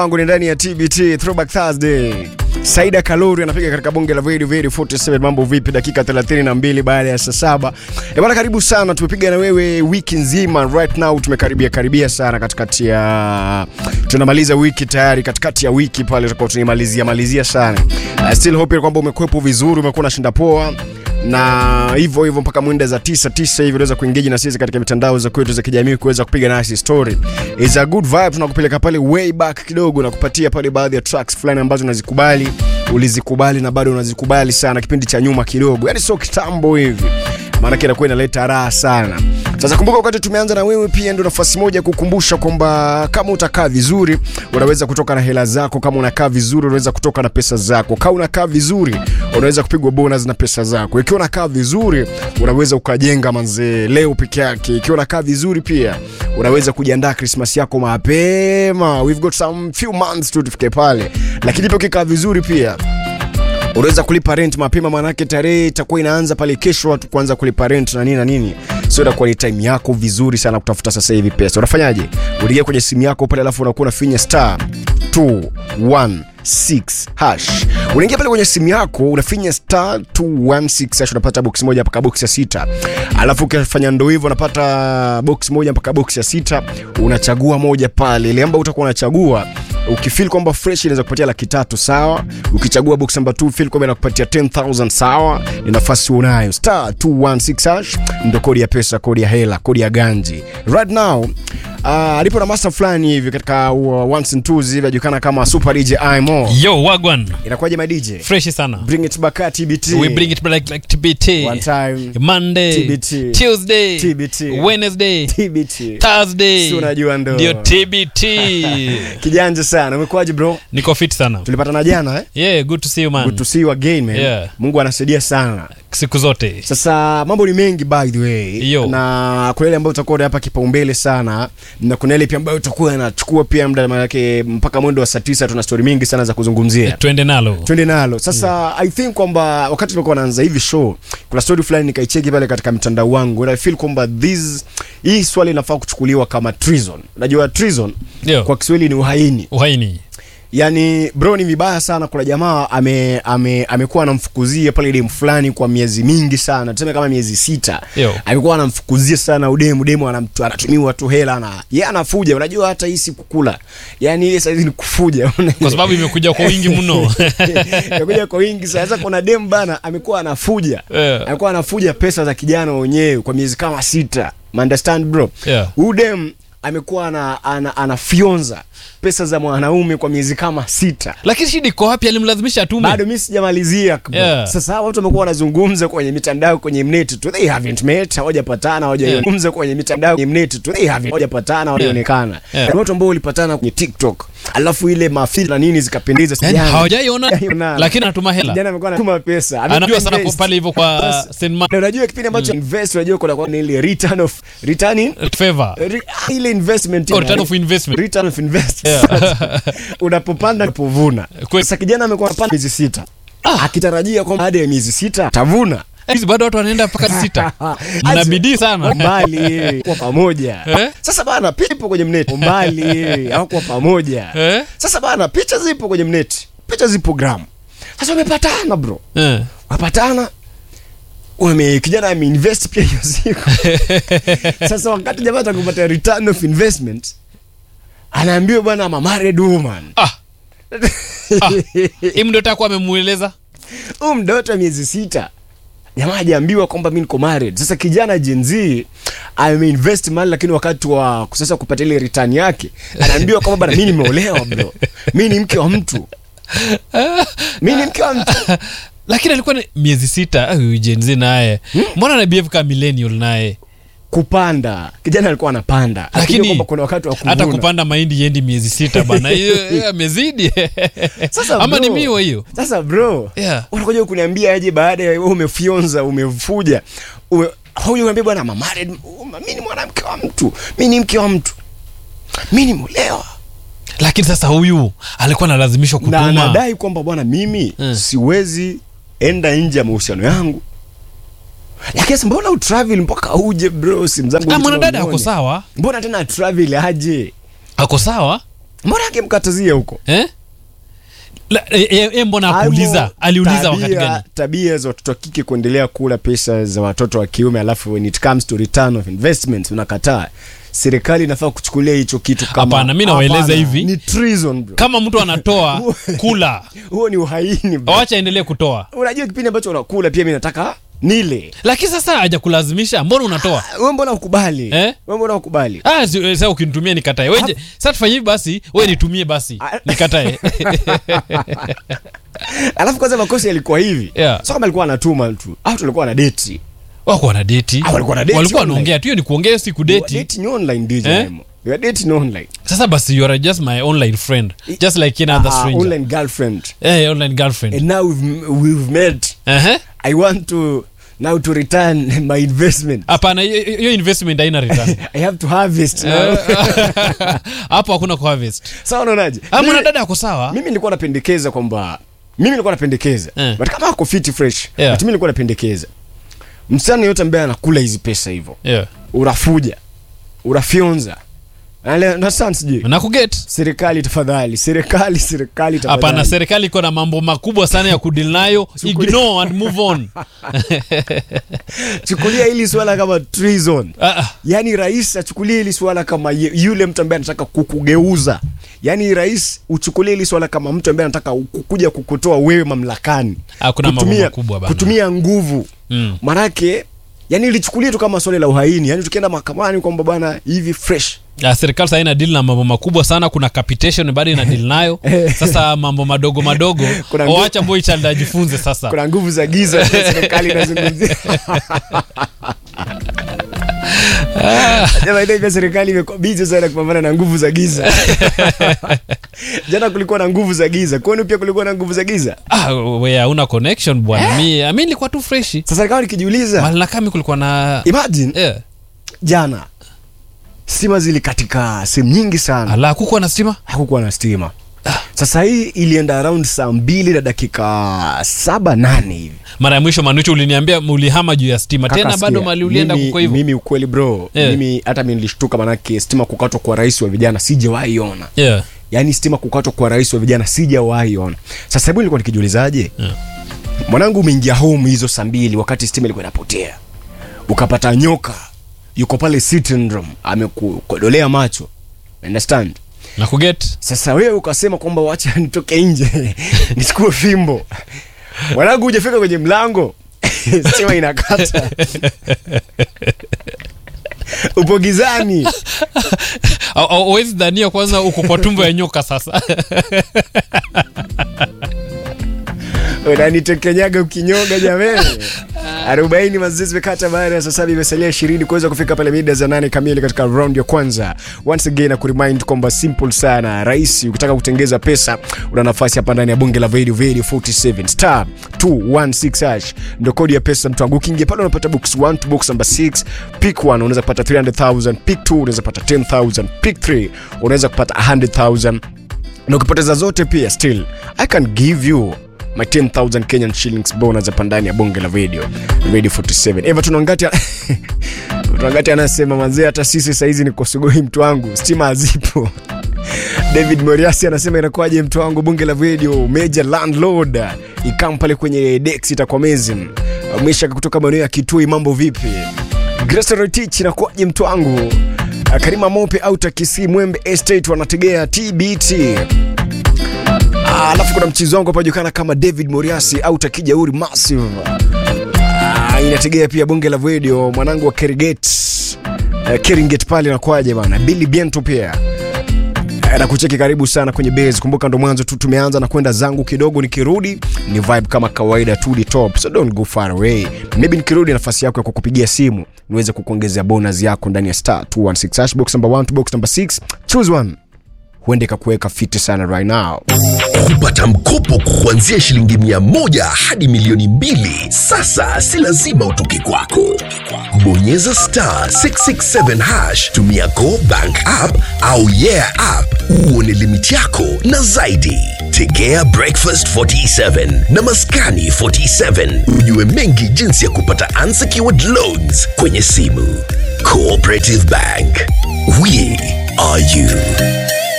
wangu ni ndani ya TBT Throwback Thursday. Saida Kalori anapiga katika bonge la Very Very 47. Mambo vipi? Dakika 32 baada ya saa saba. Eh bwana, karibu sana. Tumepiga na wewe wiki nzima, right now tumekaribia karibia sana katikati ya tunamaliza wiki tayari, katikati ya wiki pale tutakuwa tunimalizia malizia sana. I still hope kwamba umekuepo vizuri, umekuwa unashinda poa na hivyo hivyo mpaka mwenda za tisa tisa hivi unaweza kuengage na sisi katika mitandao za kwetu za kijamii kuweza kupiga nasi story. Is a good vibe, tunakupeleka pale way back kidogo na kupatia pale baadhi ya tracks fulani ambazo unazikubali, ulizikubali na bado unazikubali sana kipindi cha nyuma kidogo, yani sio kitambo hivi maanake inakuwa inaleta raha sana. Sasa kumbuka, wakati tumeanza na wewe, pia ndio nafasi moja ya kukumbusha kwamba kama utakaa vizuri unaweza kutoka na hela zako, kama unakaa vizuri unaweza kutoka na pesa zako, kama unakaa vizuri unaweza kupigwa bonus na pesa zako. Ikiwa unakaa vizuri unaweza ukajenga manzee leo peke yake. Ikiwa unakaa vizuri pia unaweza kujiandaa Christmas yako mapema. We've got some few months tu tufike pale, lakini pia ukikaa vizuri pia unaweza kulipa rent mapema, maanake tarehe itakuwa inaanza pale kesho, watu kuanza kulipa rent na nini na nini, so itakuwa ni time yako vizuri sana kutafuta sasa hivi pesa. Unafanyaje? Uliingia kwenye simu yako pale, alafu unakuwa unafinya star 216 hash. Unaingia pale kwenye simu yako unafinya star 216 hash, unapata box moja mpaka box ya sita, alafu ukifanya ndo hivyo unapata box moja mpaka box ya sita, unachagua moja pale, ile ambayo utakuwa unachagua ukifeel kwamba fresh inaweza kupatia laki tatu sawa. Ukichagua box number 2 feel kwamba inakupatia 10000 sawa, ni nafasi unayo. Star 216 hash ndo kodi ya pesa, kodi ya hela, kodi ya ganji. Right now uh, alipo na master fulani hivi katika uh, ones and twos hivi anajulikana kama Super DJ Imo. Yo, wagwan. Inakuwaje my DJ? Fresh sana. Bring it back at TBT. We bring it back like TBT. One time. Monday, TBT. Tuesday, TBT. Wednesday, TBT. Thursday. Si unajua ndo. Ndio TBT. Kijanja sana. Umekuwaje bro? Niko fit sana. Tulipatana jana eh? Yeah, good to see you man. Good to see you again man. Yeah. Mungu anasaidia sana. Siku zote. Sasa mambo ni mengi by the way Yo. na kuna ile ambayo utakuwa hapa kipaumbele sana na kuna ile pia ambayo utakuwa inachukua pia muda manake mpaka mwendo wa saa tisa tuna story mingi sana za kuzungumzia Twende nalo. twende nalo sasa i think kwamba wakati tulikuwa naanza hivi show kuna story fulani nikaicheki pale katika mtandao wangu and i feel kwamba this hii swali inafaa kuchukuliwa kama treason unajua treason Yo. kwa Kiswahili ni uhaini Uhaini. yani bro ni vibaya sana kuna jamaa ame, ame, amekuwa anamfukuzia pale demu fulani kwa miezi mingi sana tuseme kama miezi sita Yo. amekuwa anamfukuzia sana udemu demu anamtu- anatumiwa tu hela na ye anafuja unajua hata hii si kukula yani ile saizi ni kufuja Kwa sababu imekuja kwa wingi mno. imekuja kwa wingi sana. sasa kuna demu bana amekuwa anafuja Yeah. amekuwa anafuja pesa za kijana wenyewe kwa miezi kama sita understand bro Yeah. huyu demu amekuwa ana, ana, anafyonza pesa za mwanaume kwa miezi kama sita Lakini shida iko wapi? Alimlazimisha atume. bado mi sijamalizia bro. Yeah. sasa hawa watu wamekuwa wanazungumza kwenye mitandao kwenye mneti tu they haven't met hawajapatana hawajazungumza kwenye mitandao kwenye mneti tu they haven't hawajapatana hawajaonekana Yeah. Kuna watu ambao walipatana kwenye tiktok alafu ile mafili na nini zikapendeza Yaani Sijana. hawajaiona Hawajaiona. lakini anatuma hela. Kijana amekuwa anatuma pesa Anajua sana Ameinvest. kwa pale hivyo kwa Bas- St. Ma- na unajua kipindi ambacho invest unajua kuna kwa ile return of return in favor. Re- ah, ile investment Or ina- return of investment. return of invest Yeah. unapopanda unapovuna Kweli. sasa kijana amekuwa anapanda miezi sita akitarajia kwamba baada ya miezi sita atavuna Hizi bado watu wanaenda mpaka sita. Mna bidii sana. mbali kwa pamoja Eh? sasa bana picha ipo kwenye mneti mbali au kwa pamoja Eh? sasa bana picha zipo kwenye mneti picha zipo gram sasa wamepatana bro Eh. wapatana wame kijana ameinvest pia hiyo siku sasa wakati jamaa atakupata return of investment anaambiwa bwana I'm a married woman Ah. Hii ndio takuwa amemueleza. huu mdoto wa miezi sita jamaa hajaambiwa kwamba mi niko married sasa kijana Gen Z ameinvest mali lakini wakati wa sasa kupata ile return yake anaambiwa kwamba bana mi nimeolewa bro mi ni mke wa mtu mi ni mke wa mtu lakini alikuwa ni miezi sita ah, huyu Gen Z naye mbona ana behave kama millennial naye kupanda kijana alikuwa anapanda Akijua lakini kwamba kuna wakati wa kuvuna hata kupanda mahindi yendi miezi sita bana hiyo hiyo amezidi Sasa ama bro, ni miwa hiyo sasa bro Yeah. unakuja kuniambia aje baada ya wewe umefyonza umefuja ume, huyu uniambia bwana I'm married mi ni mwanamke wa mtu mi ni mke wa mtu mi nimeolewa lakini sasa huyu alikuwa analazimishwa na kutuma anadai kwamba bwana mimi Mm. siwezi enda nje ya mahusiano yangu lakini sasa mbona utravel mpaka uje bro simu zangu Ah, hizi mwanadada tunaone. ako sawa mbona tena travel aje ako sawa mbona angemkatazia huko eh? La, e, e, e, mbona akuuliza Hayo aliuliza wakati tabia- gani tabia za watoto wa kike kuendelea kula pesa za watoto wa kiume alafu when it comes to return of investment unakataa serikali inafaa kuchukulia hicho kitu kama Hapana, mi nawaeleza Hapana, hivi. ni treason bro kama mtu anatoa kula huo ni uhaini bro. wacha endelee kutoa unajua kipindi ambacho unakula pia mi nataka nile lakini sasa hajakulazimisha mbona unatoa we mbona ukubali Eh? we mbona ukubali Ah, si- eh, sasa ukinitumia nikatae weje sasa tufanye hivi basi we nitumie basi Ah. nikatae alafu kwanza makosa yalikuwa hivi Yeah. so kama alikuwa anatuma tu au tulikuwa na deti wako wana deti Ah, walikuwa na date walikuwa online. wanaongea tu hiyo ni kuongea si kudeti dating online DJ Eh? Nemo. You are dating online sasa basi you are just my online friend just like any other Ah, stranger online girlfriend eh online girlfriend and now we've, we've met Ehe. i want to now to return my investment hapana hiyo hiyo investment haina return i have to harvest now Eh, hapo hakuna kuharvest sawa unaonaje Ah, Mimi- mwanadada ako sawa mimi nilikuwa napendekeza kwamba mimi nilikuwa napendekeza Eh. but kama ako fit fresh Yeah. but mimi nilikuwa napendekeza msichana yote ambaye anakula hizi pesa hivyo yeah. unafuja unafyonza Nale- na sana sijui na kuget serikali tafadhali serikali serikali hapana tafadhali serikali iko na mambo makubwa sana ya kudil nayo ignore and move on chukulia hili swala kama treason Ah, ah. yaani rais achukulie hili swala kama ye- yule mtu ambaye anataka kukugeuza yaani rais uchukulie hili swala kama mtu ambaye anataka kukuja kukutoa wewe mamlakani Ah, kuna mambo makubwa bana. kutumia nguvu Mm. manake yani ilichukulia tu kama swala la uhaini yani tukienda mahakamani kwamba bwana hivi fresh Ah, serikali sasa ina deal na mambo makubwa sana kuna capitation bado ina deal nayo sasa mambo madogo madogo Kuna ngu- wacha boy child ajifunze sasa kuna nguvu za giza serikali inazungumzia Jamaa, pia serikali imekuwa busy sana kupambana na nguvu za giza jana kulikuwa na nguvu za giza kwani pia kulikuwa na nguvu za giza ah, we hauna connection bwana mi mi nilikuwa tu freshi sasa nikawa nikijiuliza malakami kulikuwa na imagine yeah. jana stima zilikatika sehemu nyingi sana ala kukuwa na stima hakukuwa na stima sasa hii ilienda around saa mbili na dakika saba nane hivi mara ya mwisho manucho uliniambia ulihama juu ya stima Kaka, tena bado sikia, mali ulienda mimi- kuko hivyo mimi ukweli bro Yeah. mimi hata mi nilishtuka manake stima kukatwa kwa rais wa vijana sijawahi ona yeah. yaani stima kukatwa kwa rais wa vijana sijawahi ona sasa hebu nilikuwa nikijiulizaje Yeah. mwanangu umeingia home hizo saa mbili wakati stima ilikuwa inapotea ukapata nyoka yuko pale sitting room amekukodolea macho understand na kuget sasa wewe ukasema kwamba wacha nitoke nje nichukue fimbo mwanangu hujafika kwenye mlango stima inakata upo gizani awezi dhania kwanza uko kwa tumbo ya nyoka sasa unanitekenyaga ukinyoga jamani arobaini mazoezi zimekata baada ya saa saba imesalia ishirini kuweza kufika pale mida za nane kamili katika round ya kwanza once again na kuremind kwamba simple sana rahisi ukitaka kutengeza pesa una nafasi hapa ndani ya bunge la Video Video 47 star 216 hash ndo kodi ya pesa mtu wangu ukiingia pale unapata box 1 to box number 6 pick 1 unaweza kupata 300000 pick 2 unaweza kupata 10000 pick 3 unaweza kupata 100000 na ukipoteza zote pia still i can give you my 10000 kenyan shillings bonus hapa ndani ya bonge la video radio 47 everton wangati wangati anasema manzee hata sisi saizi ni kosogoi mtu wangu stima hazipo david moriasi anasema inakuwaje mtu wangu bunge la video major landlord ikam pale kwenye dex itakuwa amazing mwishaka kutoka maeneo ya kitui mambo vipi Grace Rotich inakuwaje mtu wangu karima mope au takisi mwembe estate wanategea tbt Ah, alafu kuna mchizi wangu hapa julikana kama david moriasi au takijauri massive Ah, inategea pia bonge la video mwanangu wa keriget uh, keringet pale nakwaje bana billy biento pia Eh, na kucheki karibu sana kwenye base kumbuka ndo mwanzo tu tumeanza na kwenda zangu kidogo nikirudi ni vibe kama kawaida to the top so don't go far away maybe nikirudi nafasi yako ya kukupigia simu niweze kukuongezea bonus yako ndani ya star 216 hash box number 1 to box number 6 choose one huende ikakuweka fiti sana right now kupata mkopo kuanzia shilingi mia moja hadi milioni mbili sasa si lazima utoke kwako bonyeza star 667 hash tumia go bank app au yeah app uone limiti yako na zaidi tegea breakfast 47 na maskani 47 ujue mengi jinsi ya kupata unsecured loans kwenye simu cooperative bank we are you